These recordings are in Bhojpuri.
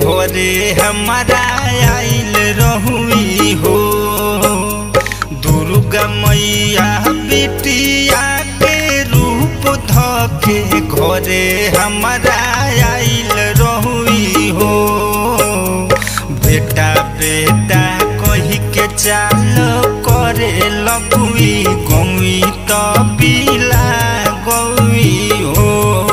घरे हमारा आइल रहुई हो दुर्गा मैया बिटिया के रूप धके घरे हमारा आइल रहुई हो बेटा बेटा कही के चाल करे लगुई गौई तो बिला गौई हो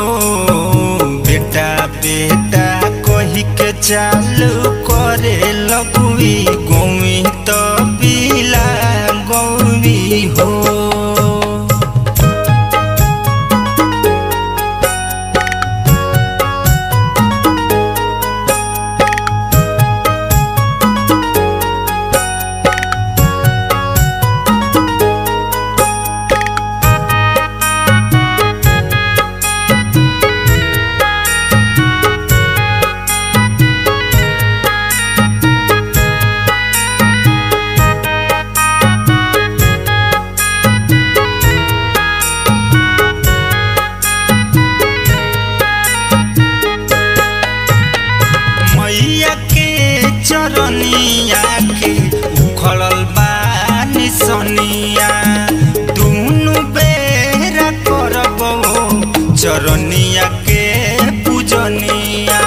बेटा बेटा कही के चालू करे लगुई गौई तो बिला गौरी हो मैया के चरनिया के उखड़ल बानी सनिया दुनु बेरा करब चरनिया के पूजनिया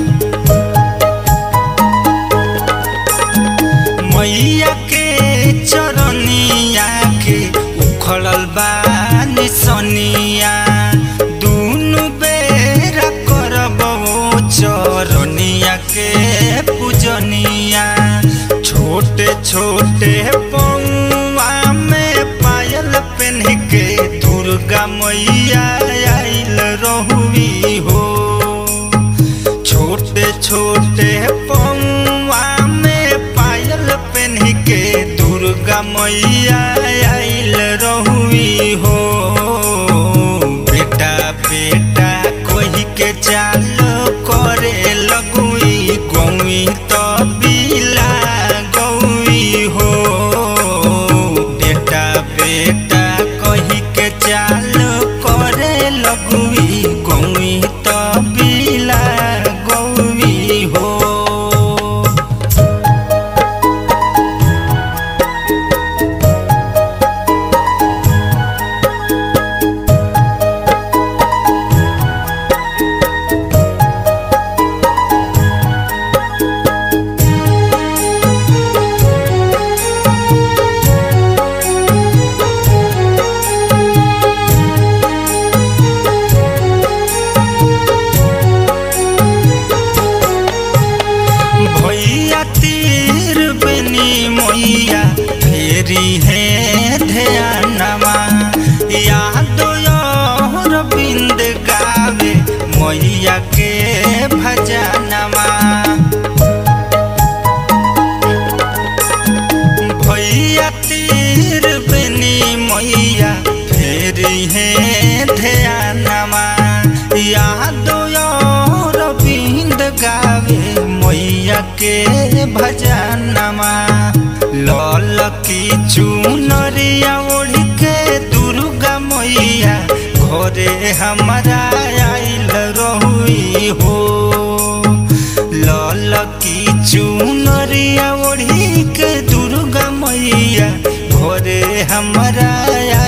मैया के चरनिया के उखड़ल बानी सनिया दुनु बेरा करब चरनिया के पूजनिया छोटे छोटे पौआ में पायल पहन के दुर्गा मैया आइल रहुई हो छोटे छोटे पौआ में पायल पहन के दुर्गा मैया आइल रहुई हो बेटा बेटा कही के चाल करे लगुई गौई तो बिला गौई हो बेटा बेटा कही के चाल करे लगुई गौई तो बिला गौरी हो भैया तीर बनी मैया फेरी है ध्यानमा याद बिंद गावे मैया के भजनमा भैया तीर बनी मैया फेरी है ध्यानमा याद बिंद गावे मैया के भजनमा लल की चुनरिया ओढ़ के दुर्गा मैया घरे हमारा आइल रहुई हो लल की चुनरिया ओढ़ी के दुर्गा मैया घरे हमारा